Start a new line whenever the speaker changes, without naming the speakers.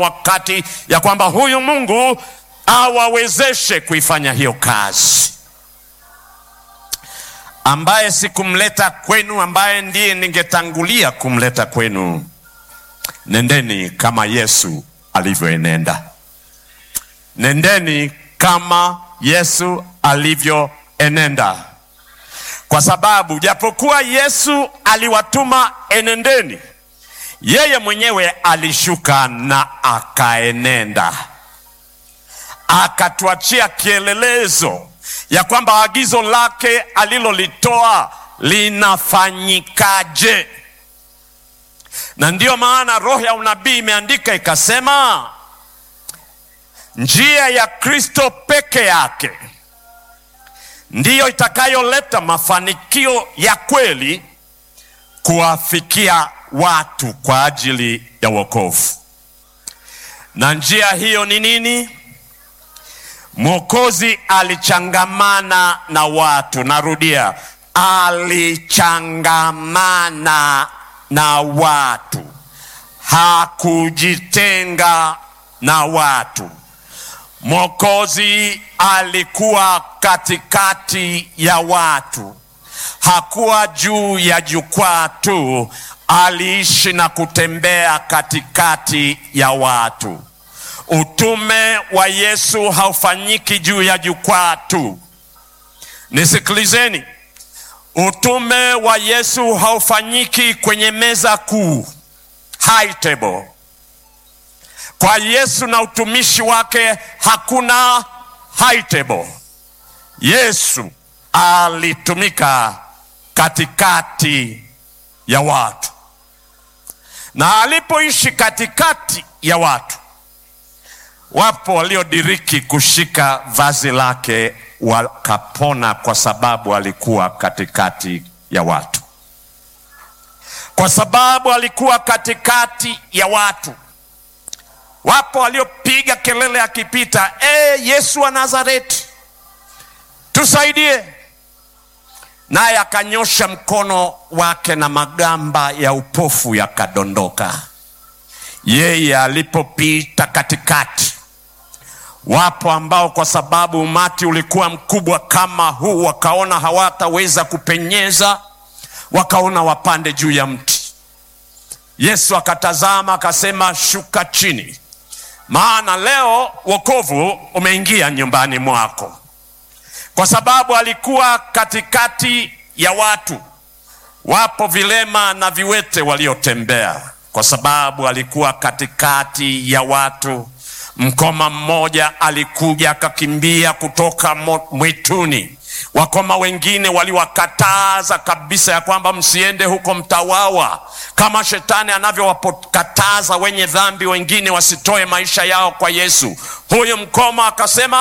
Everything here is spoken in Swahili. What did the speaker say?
wakati ya kwamba huyu Mungu awawezeshe kuifanya hiyo kazi. Ambaye sikumleta kwenu, ambaye ndiye ningetangulia kumleta kwenu, nendeni kama Yesu alivyoenenda. Nendeni kama Yesu alivyoenenda, kwa sababu japokuwa Yesu aliwatuma enendeni, yeye mwenyewe alishuka na akaenenda, akatuachia kielelezo ya kwamba agizo lake alilolitoa linafanyikaje. Na ndiyo maana roho ya unabii imeandika ikasema, njia ya Kristo peke yake ndiyo itakayoleta mafanikio ya kweli kuwafikia watu kwa ajili ya wokovu. Na njia hiyo ni nini? Mwokozi alichangamana na watu. Narudia, alichangamana na watu, hakujitenga na watu. Mwokozi alikuwa katikati ya watu, hakuwa juu ya jukwaa tu, aliishi na kutembea katikati ya watu. Utume wa Yesu haufanyiki juu ya jukwaa tu. Nisikilizeni, utume wa Yesu haufanyiki kwenye meza kuu, high table. Kwa Yesu na utumishi wake hakuna high table. Yesu alitumika katikati ya watu, na alipoishi katikati ya watu wapo waliodiriki kushika vazi lake wakapona, kwa sababu alikuwa katikati ya watu. Kwa sababu alikuwa katikati ya watu, wapo waliopiga kelele akipita, e, Yesu wa Nazareti, tusaidie. Naye akanyosha mkono wake na magamba ya upofu yakadondoka. Yeye alipopita katikati Wapo ambao kwa sababu umati ulikuwa mkubwa kama huu, wakaona hawataweza kupenyeza, wakaona wapande juu ya mti. Yesu akatazama akasema, shuka chini, maana leo wokovu umeingia nyumbani mwako. Kwa sababu alikuwa katikati ya watu, wapo vilema na viwete waliotembea. Kwa sababu alikuwa katikati ya watu Mkoma mmoja alikuja akakimbia kutoka mwituni. Wakoma wengine waliwakataza kabisa ya kwamba msiende huko, mtawawa, kama shetani anavyowakataza wenye dhambi wengine wasitoe maisha yao kwa Yesu. Huyu mkoma akasema